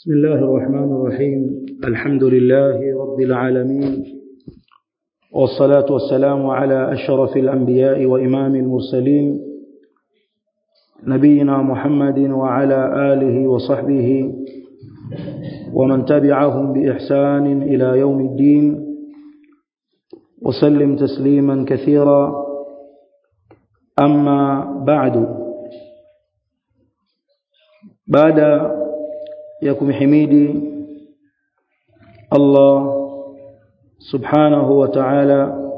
بسم الله الرحمن الرحيم الحمد لله رب العالمين والصلاة والسلام على أشرف الأنبياء وإمام المرسلين نبينا محمد وعلى آله وصحبه ومن تبعهم بإحسان إلى يوم الدين وسلم تسليما كثيرا أما بعد بعد يكم حميدي الله سبحانه وتعالى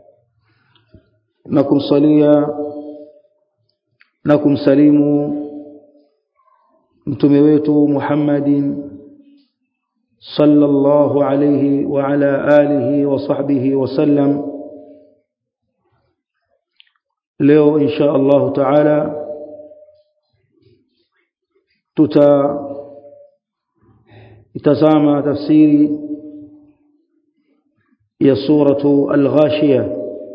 نكم صليا نكم سليم mtume wetu Muhammadin sallallahu alayhi wa ala alihi wa sahbihi wa sallam leo insha Allah taala tuta itazama tafsiri ya suratu al-ghashiya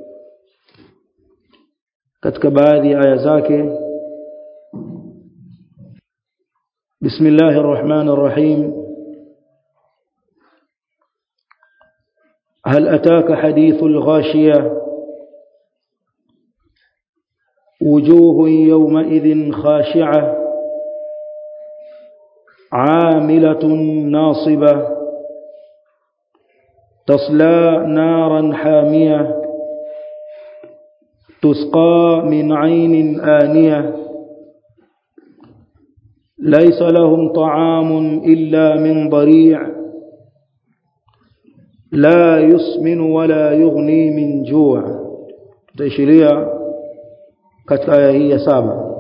katika baadhi ya aya zake بسم الله الرحمن الرحيم هل أتاك حديث الغاشية وجوه يومئذ خاشعة عاملة ناصبة تصلى نارا حامية تسقى من عين آنية ليس لهم طعام إلا من ضريع لا يسمن ولا يغني من جوع تشريع katika aya hii ya saba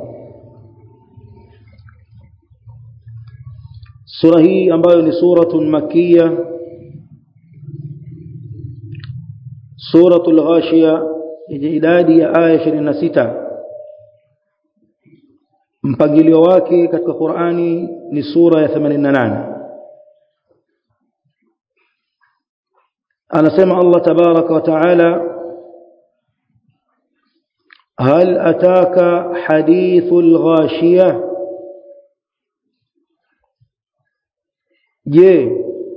sura hii ambayo ni suratun makkiya suratul ghashiya yenye idadi ya aya 26 mpangilio wake katika Qur'ani ni sura ya 88 anasema Allah tabaraka wa taala هل أتاك حديث الغاشية je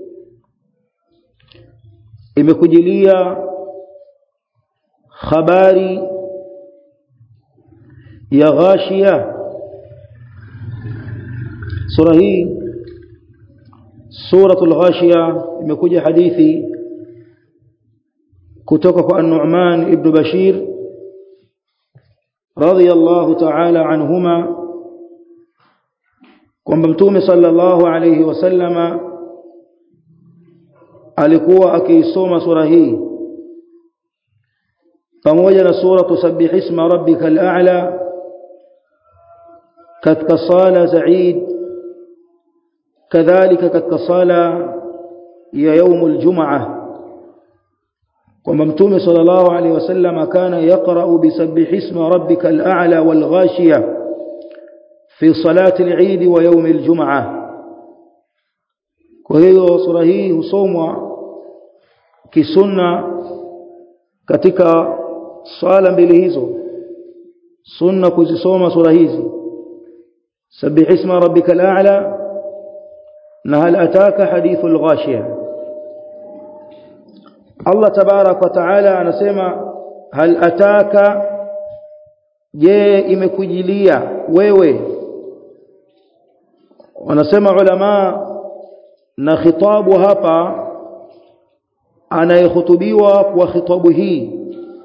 imekujilia habari ya ghashia sura hii suratul ghashia imekuja hadithi kutoka kwa an-Nu'man ibn Bashir radiyallahu ta'ala anhuma kwamba mtume sallallahu alayhi wasallama alikuwa akiisoma sura hii pamoja na sura tusabbih isma rabbikal a'la katika sala za Eid kadhalika katika sala ya يوم الجمعه kwamba mtume sallallahu alaihi wasallam kana yaqra bisabbih isma rabbikal a'la wal ghashiya fi salati al-eid wa yawm al-jum'ah kwa hiyo sura hii husomwa kisunna katika swala mbili hizo sunna kuzisoma sura hizi sabbih isma rabbikal a'la na hal ataka hadithul ghashiya Allah tabarak wa taala anasema hal ataka je imekujilia wewe wanasema ulama na khitabu hapa anayehutubiwa kwa khitabu hii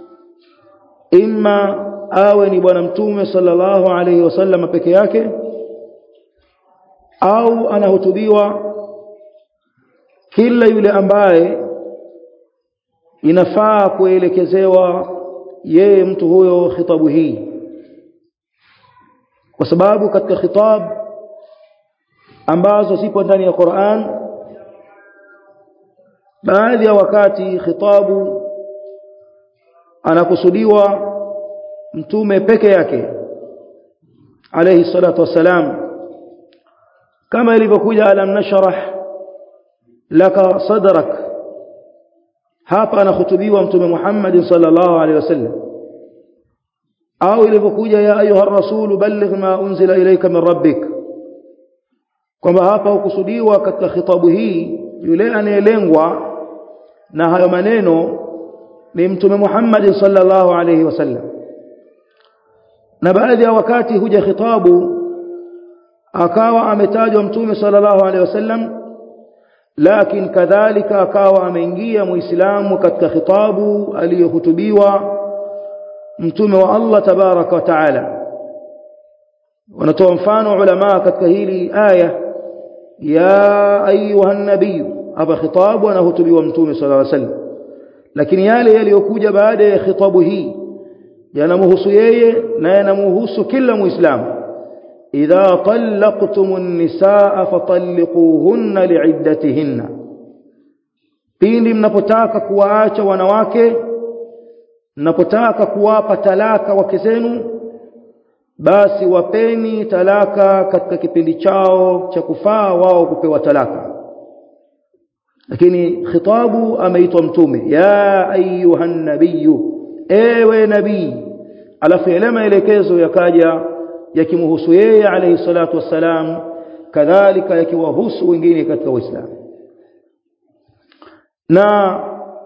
imma awe ni bwana mtume sallallahu alayhi wasallam peke yake au anahutubiwa kila yule ambaye inafaa kuelekezewa yeye mtu huyo khitabu hii kwa sababu katika khitab ambazo zipo ndani ya Qur'an baadhi ya wakati khitabu anakusudiwa mtume peke yake alayhi salatu wassalam kama ilivyokuja alam nashrah laka sadrak hapa anahutubiwa mtume Muhammad sallallahu alaihi wasallam au ilivyokuja ya ayuha rasulu balligh ma unzila ilayka min rabbik kwamba hapa hukusudiwa katika khitabu hii yule anayelengwa na hayo maneno ni mtume Muhammad sallallahu alayhi wasallam na baadhi ya wakati huja khitabu akawa ametajwa mtume sallallahu alayhi wasallam lakini kadhalika akawa ameingia muislamu katika khitabu aliyohutubiwa mtume wa Allah tabaraka wa taala wanatoa mfano ulama katika hili aya ya ayuha nabii hapa khitabu anahutubiwa mtume sallallahu alaihi wasallam lakini yale yaliyokuja baada ya khitabu hii yanamhusu yeye na yanamhusu kila muislamu idha talaqtumun nisaa fatalliquhunna liiddatihinna pindi mnapotaka kuwaacha wanawake mnapotaka kuwapa talaka wake zenu basi wapeni talaka katika kipindi chao cha kufaa wao kupewa talaka lakini khitabu ameitwa mtume ya ayuhan nabiyyu ewe nabii alafu yale maelekezo yakaja yakimhusu yeye alayhi salatu wassalam kadhalika yakiwahusu wengine katika uislamu na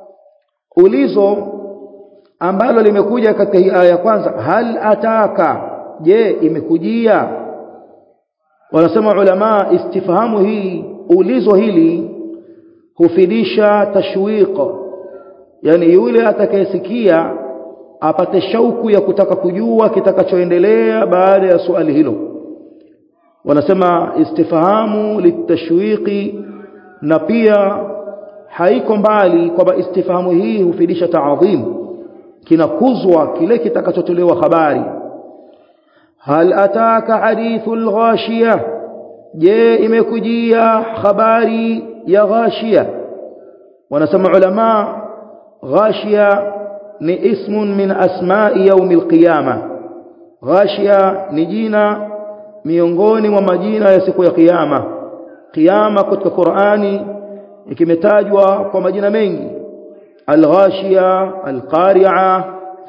ulizo ambalo limekuja katika hii aya ya kwanza hal ataka je imekujia wanasema ulama istifhamu hii ulizo hili hufidisha tashwiq yani yule atakayesikia apate shauku ya kutaka kujua kitakachoendelea baada ya swali hilo wanasema istifhamu litashwiqi na pia haiko mbali kwamba istifhamu hii hufidisha taadhim kinakuzwa kile kitakachotolewa habari hal ataka hadithul ghashiyah je imekujia habari ya ghashia wanasema ulama ghashia ni ismun min asma'i yaumil qiyama ghashia ni jina miongoni mwa majina ya siku ya kiyama kiyama katika Qur'ani ikimetajwa kwa majina mengi al-ghashia al-qari'a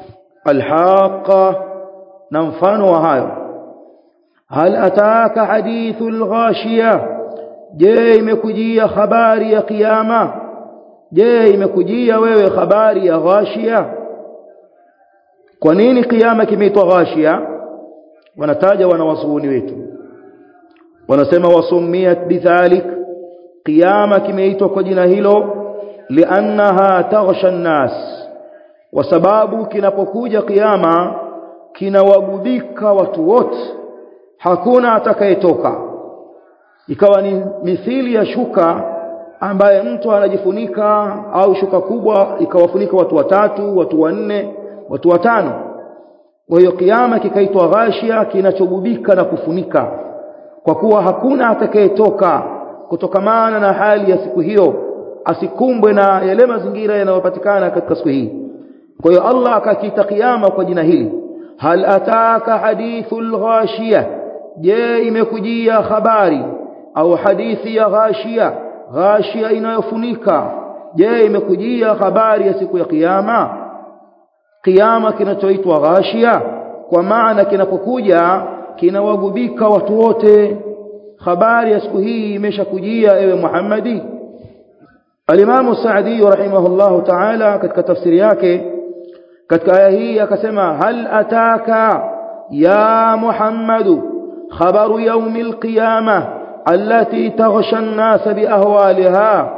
al-haqqa na mfano wa hayo hal ataka hadithul ghashiyah je imekujia habari ya kiyama je imekujia wewe habari ya ghashia kwa nini kiyama kimeitwa ghashia wanataja wanawazuoni wetu wanasema wasumiyat bidhalik kiyama kimeitwa kwa jina hilo liannaha taghsha an-nas kwa sababu kinapokuja kiyama kinawagubika watu wote hakuna atakayetoka ikawa ni mithili ya shuka ambaye mtu anajifunika au shuka kubwa ikawafunika watu watatu watu wanne watu watano kwa hiyo kiyama kikaitwa ghashia kinachogubika na kufunika kwa kuwa hakuna atakayetoka kutokamana na hali ya siku hiyo asikumbwe na yale mazingira yanayopatikana katika siku hii kwa hiyo Allah akakiita kiyama kwa jina hili hal ataka hadithul ghashiyah je imekujia habari au hadithi ya ghashia ghashia inayofunika je imekujia habari ya siku ya kiyama kiyama kinachoitwa ghashia kwa maana kinapokuja kinawagubika watu wote habari ya siku hii imeshakujia ewe Muhammadi Al-Imam Sa'di rahimahullahu ta'ala katika tafsiri yake katika aya hii akasema hal ataka ya Muhammadu khabaru yawmil qiyamah allati taghsha an-nas biahwaliha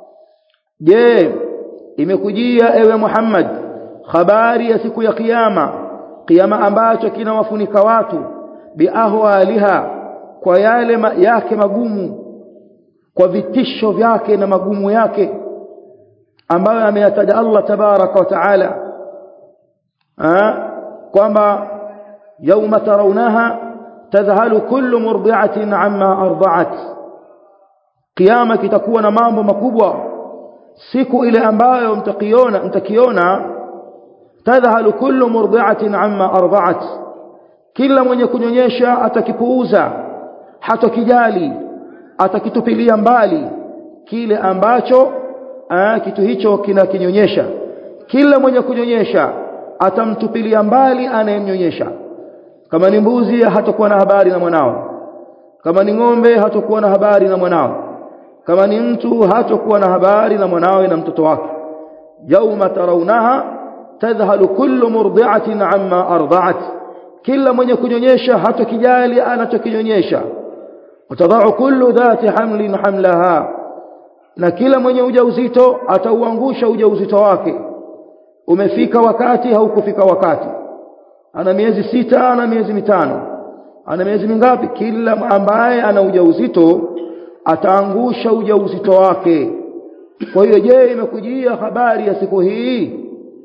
je imekujia ewe Muhammad habari ya siku ya kiyama kiyama ambacho kinawafunika watu biahwaliha kwa yale ma, yake magumu kwa vitisho vyake na magumu yake ambayo ameyataja Allah tabaraka wa taala kwamba yauma tarawnaha tadhhalu kullu murdi'atin amma arda'at kiyama kitakuwa na mambo makubwa siku ile ambayo mtakiona mtakiona tadhhalu kullu murdi'atin amma arda'at kila mwenye kunyonyesha atakipuuza hatokijali atakitupilia mbali kile ambacho aa, kitu hicho kinakinyonyesha kila mwenye kunyonyesha atamtupilia mbali anayemnyonyesha kama ni mbuzi hatakuwa na habari na mwanao kama ni ng'ombe hatakuwa na habari na mwanawe kama ni mtu hatakuwa na habari na mwanawe na mtoto wake yauma tarawnaha tadhhalu kullu murdi'atin amma arda'at kila mwenye kunyonyesha hatakijali anachokinyonyesha watadha'u kullu dhati hamlin hamlaha na kila mwenye ujauzito atauangusha ujauzito wake umefika wakati haukufika wakati ana miezi sita ana miezi mitano ana miezi mingapi kila ambaye ana ujauzito ataangusha ujauzito wake kwa hiyo je imekujia habari ya siku hii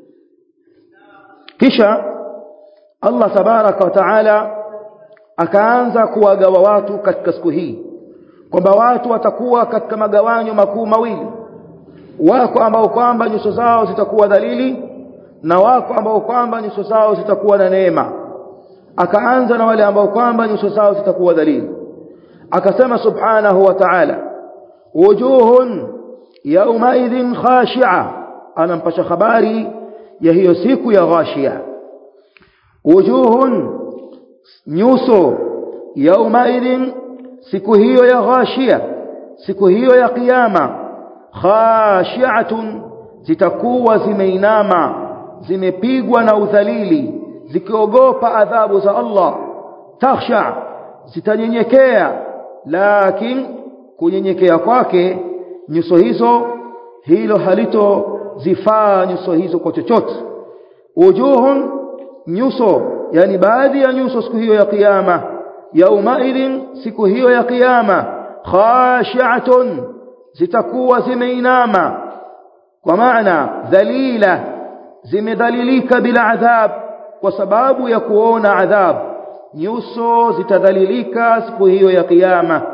kisha Allah tabaraka wa taala akaanza kuwagawa watu katika siku hii kwamba watu watakuwa katika magawanyo makuu mawili wako ambao kwamba nyuso zao zitakuwa dhalili na wako ambao kwamba nyuso zao zitakuwa na neema akaanza na wale ambao kwamba nyuso zao zitakuwa dhalili akasema subhanahu wa ta'ala wujuhun yawmaidhin khashi'a anampasha habari ya hiyo siku ya ghashia wujuhun nyuso yawmaidhin siku hiyo ya ghashia siku hiyo ya kiyama khashi'atun zitakuwa zimeinama zimepigwa na udhalili zikiogopa adhabu za Allah takhsha zitanyenyekea lakini kunyenyekea kwake nyuso hizo hilo halito zifaa nyuso hizo kwa chochote wujuhun nyuso yani baadhi ya nyuso siku hiyo ya kiyama yaumaidhin siku hiyo ya kiyama khashi'atun zitakuwa zimeinama kwa maana dhalila zimedhalilika bila adhab kwa sababu ya kuona adhab nyuso zitadhalilika siku hiyo ya kiyama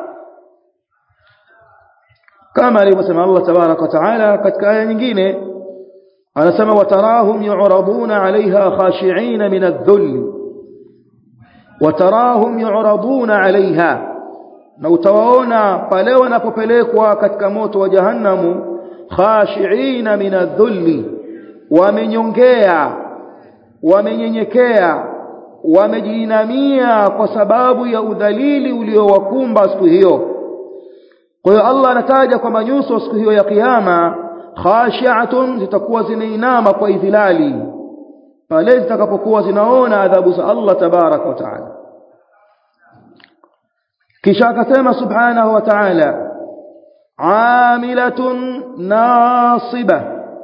kama alivyosema Allah tabarak wa taala katika aya nyingine anasema watarahum yu'raduna 'alayha khashi'in min adh-dhull watarahum yu'raduna 'alayha na utawaona pale wanapopelekwa katika moto wa jahannamu khashi'in min adh-dhull wamenyongea wamenyenyekea wamejiinamia kwa sababu ya udhalili uliowakumba siku hiyo kwa hiyo Allah anataja kwamba nyuso siku hiyo ya kiyama khashi'atun zitakuwa zimeinama kwa idhilali pale zitakapokuwa zinaona adhabu za Allah tabarak wa taala kisha akasema subhanahu wa ta'ala amilatun nasiba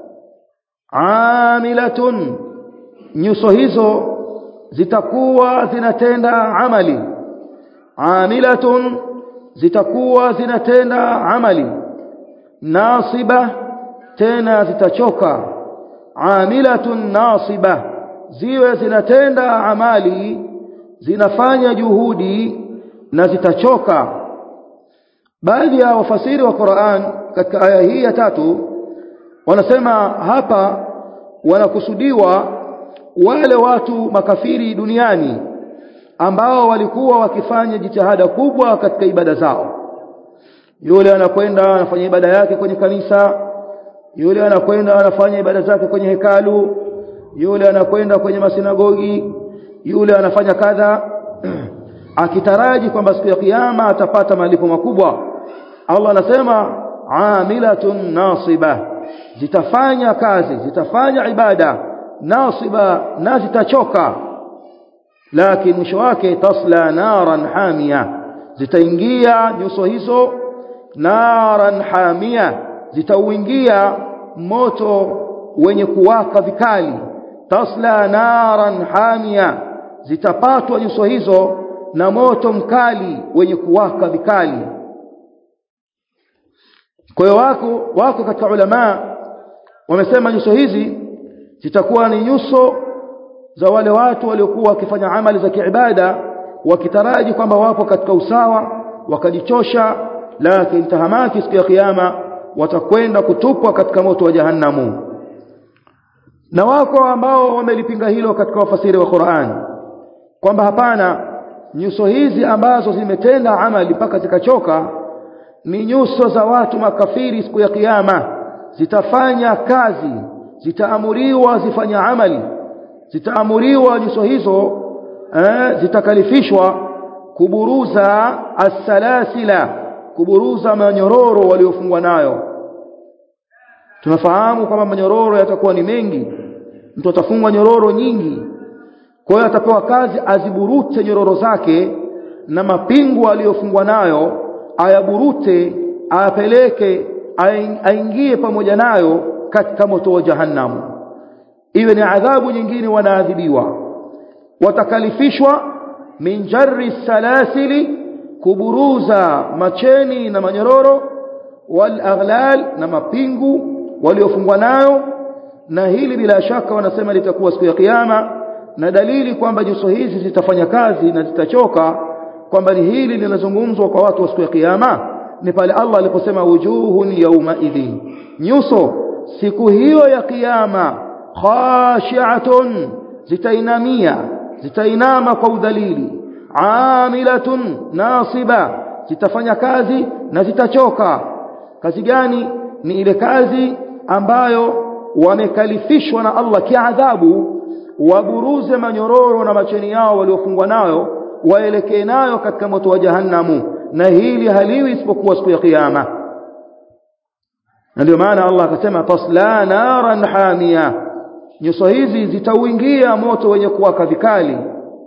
amilatun nyuso hizo zitakuwa zinatenda amali amilatun zitakuwa zinatenda amali nasiba tena zitachoka amilatun nasiba ziwe zinatenda amali zinafanya juhudi na zitachoka baadhi ya wafasiri wa Qur'an katika aya hii ya tatu wanasema hapa wanakusudiwa wale watu makafiri duniani ambao walikuwa wakifanya jitihada kubwa katika ibada zao yule anakwenda anafanya ibada yake kwenye kanisa yule anakwenda anafanya ibada zake kwenye hekalu yule anakwenda kwenye masinagogi yule anafanya kadha akitaraji kwamba siku ya kiyama atapata malipo makubwa Allah anasema amilatun nasiba zitafanya kazi zitafanya ibada nasiba na zitachoka lakini mwisho wake tasla naran hamia zitaingia nyuso hizo naran hamia zitauingia moto wenye kuwaka vikali tasla naran hamia zitapatwa nyuso hizo na moto mkali wenye kuwaka vikali kwa hiyo wako wako katika ulama wamesema nyuso hizi zitakuwa ni nyuso za wale watu waliokuwa wakifanya amali za kiibada wakitaraji kwamba wapo katika usawa wakajichosha lakini tahamaki siku ya kiyama watakwenda kutupwa katika moto wa jahannamu na wako ambao wamelipinga hilo katika wafasiri wa Qur'an kwamba hapana nyuso hizi ambazo zimetenda amali mpaka zikachoka ni nyuso za watu makafiri siku ya kiyama zitafanya kazi zitaamuriwa zifanya amali zitaamuriwa nyuso hizo eh, zitakalifishwa kuburuza as-salasila kuburuza manyororo waliofungwa nayo tunafahamu kwamba manyororo yatakuwa ni mengi mtu atafungwa nyororo nyingi kwa hiyo atapewa kazi aziburute nyororo zake na mapingu aliyofungwa nayo ayaburute ayapeleke aingie pamoja nayo katika moto wa jahannamu iwe ni adhabu nyingine wanaadhibiwa watakalifishwa min jarri salasili kuburuza macheni na manyororo wal aghlal na mapingu waliofungwa nayo na hili bila shaka wanasema litakuwa siku ya kiyama na dalili kwamba nyuso hizi zitafanya kazi na zitachoka kwamba ni hili linazungumzwa kwa watu wa siku ya kiyama ni pale Allah aliposema wujuhun yawma idhin nyuso siku hiyo ya kiyama khashi'atun zitainamia zitainama kwa udhalili amilatun nasiba zitafanya kazi na zitachoka kazi gani ni ile kazi ambayo wamekalifishwa na Allah kiadhabu waburuze manyororo na macheni yao waliofungwa nayo waelekee nayo katika moto wa jahannamu na hili haliwi isipokuwa siku ya kiyama na ndio maana Allah akasema tasla naran hamia nyuso hizi zitauingia moto wenye kuwaka vikali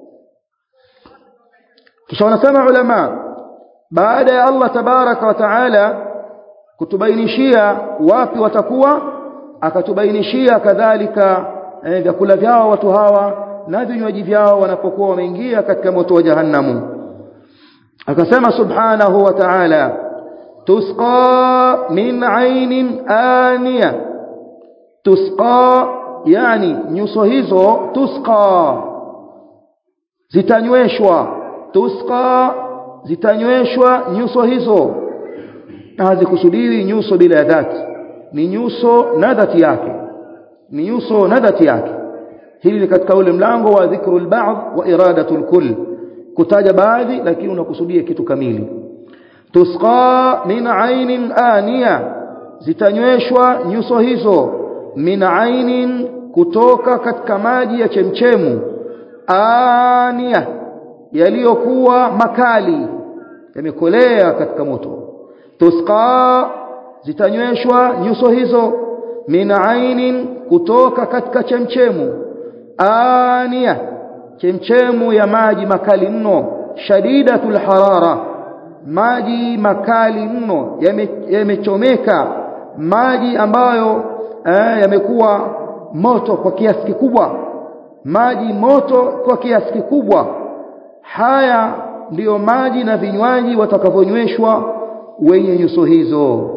kisha wanasema ulama baada ya Allah tabaraka wa taala kutubainishia wapi watakuwa akatubainishia kadhalika eh, vyakula vyao watu hawa na vinywaji vyao wanapokuwa wameingia katika moto wa jahannamu akasema subhanahu wa ta'ala tusqa min ainin aniya tusqa yani nyuso hizo tusqa zitanyweshwa tusqa zitanyweshwa nyuso hizo na hazikusudiwi nyuso bila dhati ni nyuso na dhati yake ni nyuso na dhati yake hili ni katika ule mlango wa dhikrul ba'd wa iradatul kull kutaja baadhi lakini unakusudia kitu kamili tusqa min ainin aniya zitanyweshwa nyuso hizo min ainin kutoka katika maji ya chemchemu aniya yaliyokuwa makali yamekolea katika moto tusqa zitanyweshwa nyuso hizo min ainin kutoka katika chemchemu aniya chemchemu ya maji makali mno shadidatul harara maji makali mno yamechomeka maji ambayo eh, yamekuwa moto kwa kiasi kikubwa maji moto kwa kiasi kikubwa haya ndiyo maji na vinywaji watakavyonyweshwa wenye nyuso hizo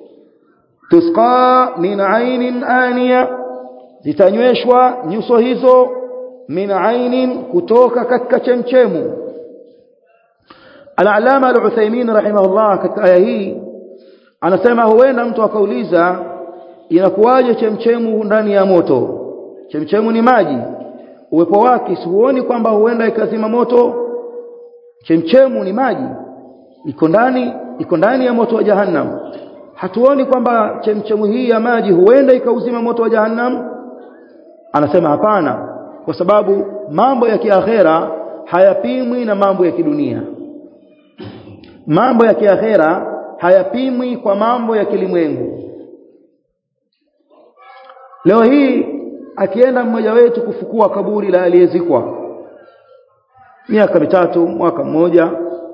tusqa min ainin aniya zitanyweshwa nyuso hizo min ainin kutoka katika chemchemu al-alama al-Uthaymeen rahimahullah katika aya hii anasema huenda mtu akauliza inakuwaje chemchemu ndani ya moto chemchemu ni maji uwepo wake siuoni kwamba huenda ikazima moto chemchemu ni maji iko ndani iko ndani ya moto wa jahannam hatuoni kwamba chemchemu hii ya maji huenda ikauzima moto wa jahannam anasema hapana kwa sababu mambo ya kiakhera hayapimwi na mambo ya kidunia mambo ya kiakhera hayapimwi kwa mambo ya kilimwengu leo hii akienda mmoja wetu kufukua kaburi la aliyezikwa miaka mitatu mwaka mmoja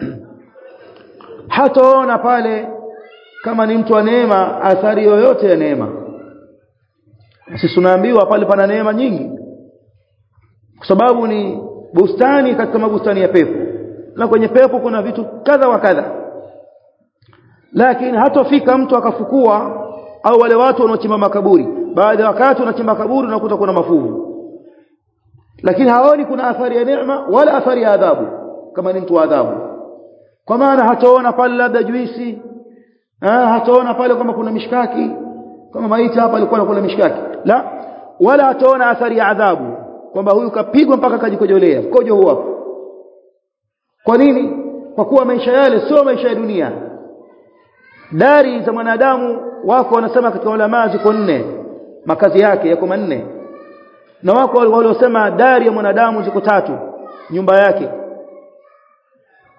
hataona pale kama ni mtu wa neema athari yoyote ya neema sisi tunaambiwa pale pana neema nyingi kwa sababu ni bustani katika mabustani ya pepo na kwenye pepo kuna vitu kadha wa kadha lakini hatofika mtu akafukua au wale watu wanaochimba makaburi baada ya wakati wanachimba kaburi unakuta kuna mafuvu lakini haoni kuna athari ya neema wala athari ya adhabu kama ni mtu wa adhabu kwa maana hataona pale labda juisi ah hataona pale kama kuna mishkaki kama maiti hapa alikuwa anakula mishkaki la wala hataona athari ya adhabu kwamba huyu kapigwa mpaka kajikojolea kojo huo hapo kwa nini kwa kuwa maisha yale sio maisha ya dunia dari za mwanadamu wako wanasema katika ulama ziko nne makazi yake yako manne na wako waliosema dari ya mwanadamu ziko tatu nyumba yake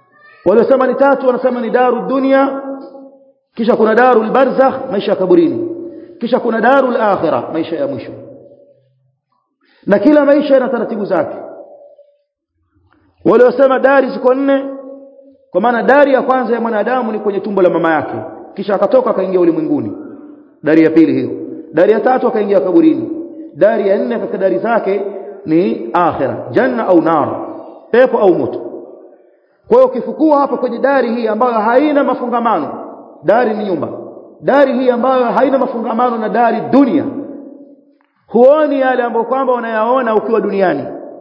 waliosema ni tatu wanasema ni daru dunia kisha kuna darul barzakh maisha ya kaburini kisha kuna darul akhirah maisha ya mwisho na kila maisha yana taratibu zake waliosema dari ziko nne kwa maana dari ya kwanza ya mwanadamu ni kwenye tumbo la mama yake kisha akatoka akaingia ulimwenguni dari ya pili hiyo dari ya tatu akaingia kaburini dari ya nne katika dari zake ni akhira janna au nar pepo au moto kwa hiyo ukifukua hapa kwenye dari hii ambayo haina mafungamano dari ni nyumba dari hii ambayo haina mafungamano na dari dunia huoni yale ambayo kwamba unayaona ukiwa duniani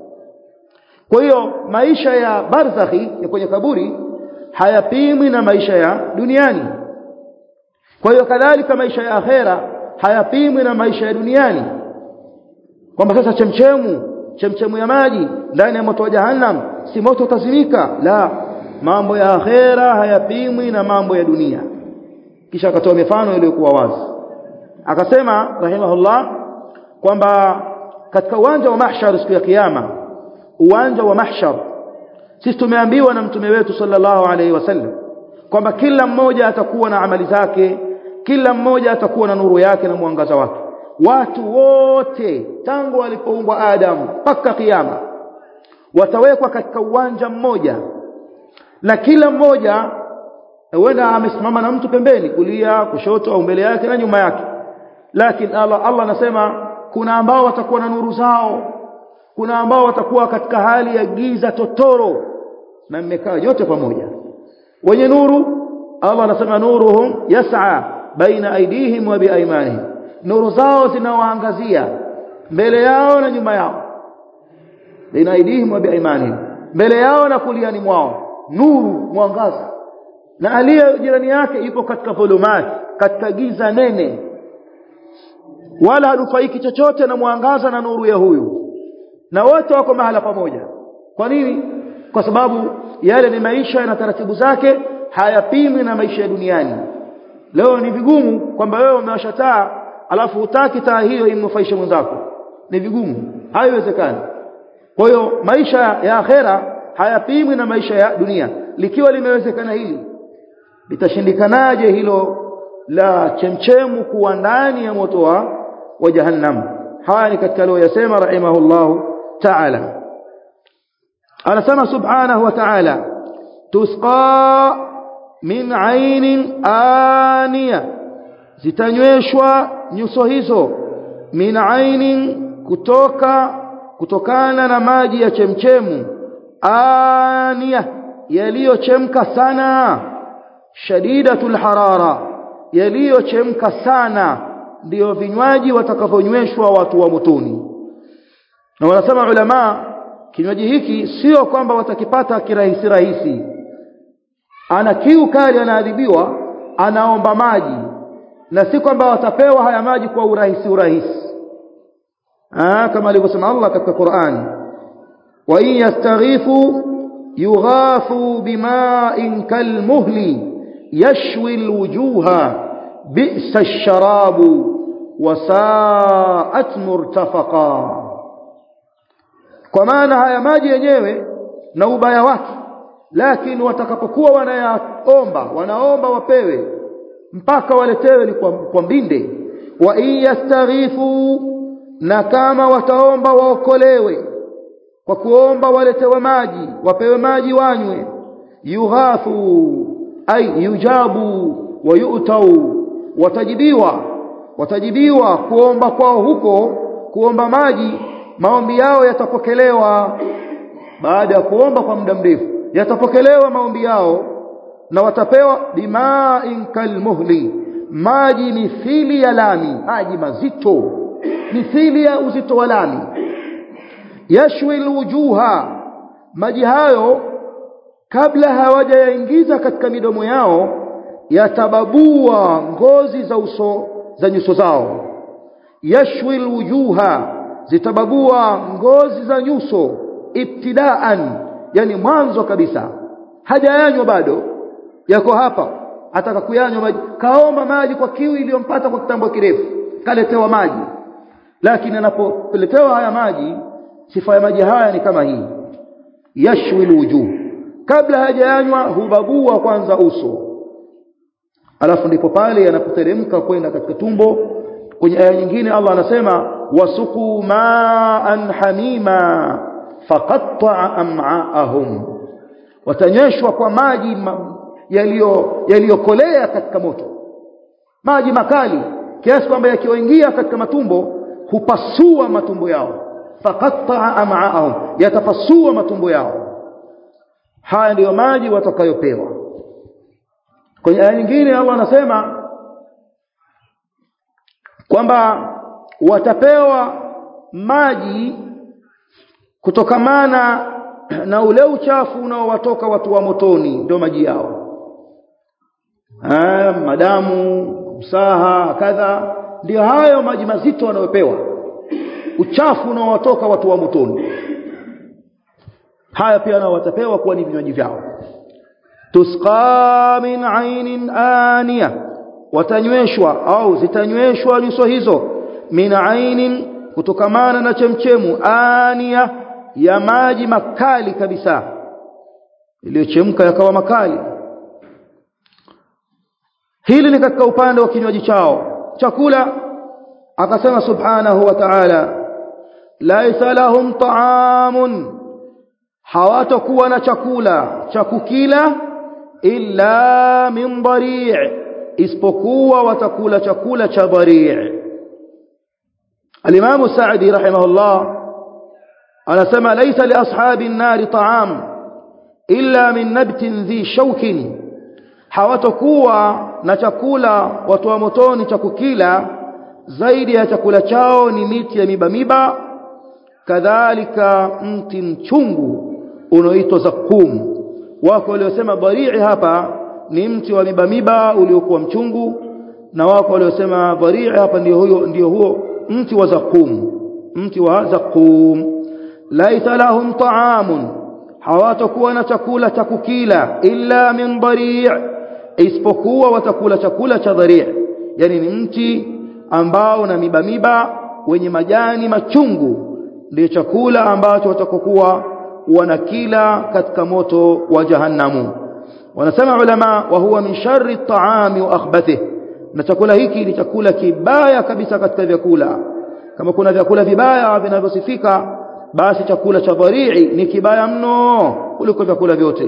kwa hiyo maisha ya barzakhi ya kwenye kaburi hayapimwi na maisha ya duniani kwa hiyo kadhalika maisha ya akhera hayapimwi na maisha ya duniani kwamba sasa chemchemu chemchemu ya maji ndani ya moto wa jahannam si moto utazimika la mambo ya akhera hayapimwi na mambo ya dunia kisha akatoa mifano iliyokuwa wazi akasema rahimahullah kwamba katika uwanja wa mahshar siku ya kiyama uwanja wa mahshar sisi tumeambiwa na mtume wetu sallallahu alaihi wasallam kwamba kila mmoja atakuwa na amali zake kila mmoja atakuwa na nuru yake na mwangaza wake watu wote tangu walipoumbwa Adam mpaka kiyama watawekwa katika uwanja mmoja na kila mmoja huenda amesimama na mtu pembeni kulia kushoto au mbele yake na nyuma yake lakini Allah Allah anasema kuna ambao watakuwa na nuru zao kuna ambao watakuwa katika hali ya giza totoro na mmekaa yote pamoja wenye nuru Allah anasema nuruhum yas'a baina aidihim wa biaymanihim nuru zao zinawaangazia mbele yao na nyuma yao baina aidihim wa biaymanihim mbele yao na kuliani mwao nuru mwangaza na aliye jirani yake yuko katika dhulumati katika giza nene wala hanufaiki chochote na mwangaza na nuru ya huyu na wote wako mahala pamoja kwa nini kwa sababu yale ni maisha na taratibu zake hayapimwi na maisha ya duniani leo ni vigumu kwamba wewe umewasha taa alafu hutaki taa hiyo imnufaishe mwenzako ni vigumu haiwezekani kwa hiyo maisha ya akhera hayapimwi na maisha ya dunia likiwa limewezekana hili litashindikanaje hilo la chemchemu kuwa ndani ya moto wa wa jahannam haya ni katika leo yasema rahimahullah ta'ala anasema subhanahu wa ta'ala tusqa min ainin aniya zitanyweshwa nyuso hizo min ainin kutoka kutokana na maji ya chemchemu aniya yaliyochemka sana shadidatul harara yaliyochemka sana ndiyo vinywaji watakavyonyweshwa watu wa motoni na wanasema ulama kinywaji hiki sio kwamba watakipata kirahisi rahisi ana kiu kali anaadhibiwa anaomba maji na si kwamba watapewa haya maji kwa urahisi urahisi ah kama alivyosema Allah katika Qur'an wa in yastaghifu yughathu bima'in kalmuhli yashwi alwujuha bi'sa ash-sharabu wa sa'at murtafaqa kwa maana haya maji yenyewe na ubaya wake lakini watakapokuwa wanayaomba wanaomba wapewe mpaka waletewe ni kwa, kwa mbinde wa in yastaghifu na kama wataomba waokolewe kwa kuomba waletewe maji wapewe maji wanywe yughathu ay yujabu wa yu'tau watajibiwa watajibiwa kuomba kwao huko kuomba maji maombi yao yatapokelewa baada ya kuomba kwa muda mrefu yatapokelewa maombi yao na watapewa bima'in kalmuhli maji mithili ya lami maji mazito mithili ya uzito wa lami yashwi alwujuha maji hayo kabla hawajayaingiza katika midomo yao yatababua ngozi za uso za nyuso zao yashwi alwujuha zitababua ngozi za nyuso ibtidaan yani mwanzo kabisa hajayanywa bado yako hapa ataka kuyanywa maji kaomba maji kwa kiu iliyompata kwa kitambo kirefu kaletewa maji lakini anapoletewa haya maji sifa ya maji haya ni kama hii yashwi alwujuh kabla hajayanywa hubagua kwanza uso alafu ndipo pale yanapoteremka kwenda katika tumbo kwenye aya nyingine Allah anasema wasuqu ma'an hamima faqatta'a am'aahum watanyweshwa kwa maji yaliyo yaliyokolea katika moto maji makali kiasi kwamba yakiwaingia katika matumbo hupasua matumbo yao faqatta'a am'aahum yatapasua matumbo yao haya ndiyo maji watakayopewa kwenye aya nyingine Allah anasema kwamba watapewa maji kutokamana na ule uchafu unaowatoka watu wa motoni ndio maji yao ah madamu msaha kadha ndio hayo maji mazito wanayopewa uchafu unaowatoka watu wa motoni haya pia nao watapewa kuwa ni vinywaji vyao tusqa min ainin aniya watanyweshwa au zitanyweshwa nyuso hizo min ainin kutokamana na chemchemu aniya ya maji makali kabisa iliyochemka yakawa makali hili ni katika upande wa kinywaji chao chakula akasema subhanahu wa ta'ala laisa lahum ta'amun hawatakuwa na chakula cha kukila illa min dari' isipokuwa watakula chakula cha dari' al-Imam Sa'di rahimahullah anasema laisa li ashabi an-nar ta'am illa min nabtin dhi shawkin hawatakuwa na chakula watu wa motoni cha kukila zaidi ya chakula chao ni miti ya miba miba kadhalika mti mchungu unaoitwa zakum wako waliosema dharii hapa ni mti wa miba miba uliokuwa mchungu na wako waliosema dharii hapa ndio huyo ndio huo mti wa zakum mti wa zakum laisa lahum ta'amun hawatakuwa na chakula cha kukila illa min dharii isipokuwa watakula chakula cha dharii yani ni mti ambao na miba miba wenye majani machungu ndio chakula ambacho watakokuwa wanakila katika moto wa jahannamu wanasema ulama wa huwa min sharri at-ta'ami wa akhbathih na chakula hiki ni chakula kibaya kabisa katika vyakula kama kuna vyakula vibaya vinavyosifika basi chakula cha dharii ni kibaya mno kuliko vyakula vyote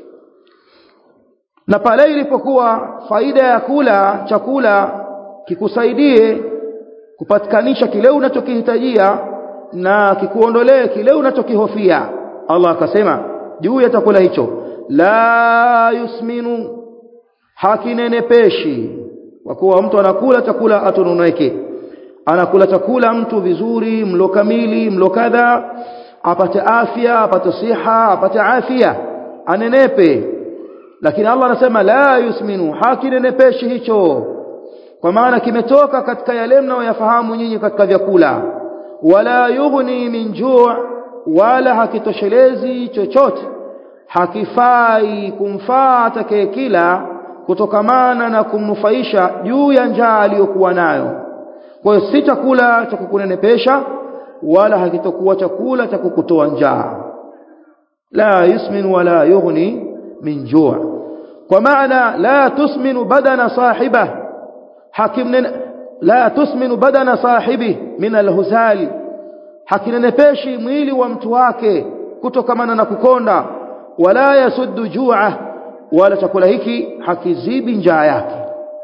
na pale ilipokuwa faida ya kula chakula kikusaidie kupatikanisha kile unachokihitajia na kikuondolee kile unachokihofia Allah akasema juu ya chakula hicho la yusminu hakinenepeshi kwa kuwa mtu anakula chakula atononeke anakula chakula mtu vizuri mlo kamili mlo kadha apate afya apate siha apate afya anenepe lakini Allah anasema la yusminu hakinenepeshi hicho kwa maana kimetoka katika yale mnayoyafahamu nyinyi katika vyakula wala yughni min juu' wala hakitoshelezi chochote hakifai kumfaa atakayekila kutokamana na kumnufaisha juu ya njaa aliyokuwa nayo kwa hiyo si chakula cha kukunenepesha wala hakitokuwa chakula cha kukutoa njaa la yusmin wala yughni min juu' kwa maana la tusminu badana sahibah hakim la tusminu badana sahibi min alhuzali hakinenepeshi mwili wa mtu wake kutokamana na kukonda wala yasuddu ju'a wala chakula hiki hakizibi njaa yake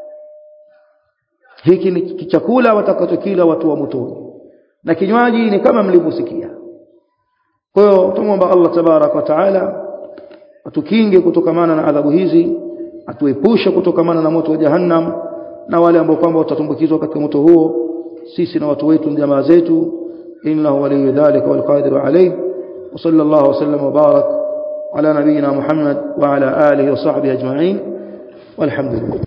hiki ni chakula watakachokila watu wa motoni na kinywaji ni kama mlivyosikia kwa hiyo tumomba Allah tabarak wa taala atukinge kutokamana na adhabu hizi atuepushe kutokamana na moto wa jahannam na wale ambao kwamba watatumbukizwa katika moto huo sisi na watu wetu jamaa zetu innahu waliyyu dhalika wal qadiru alayh wa sallallahu wasallam wa barak ala nabiyyina muhammad wa ala alihi wa sahbihi ajma'in walhamdulillah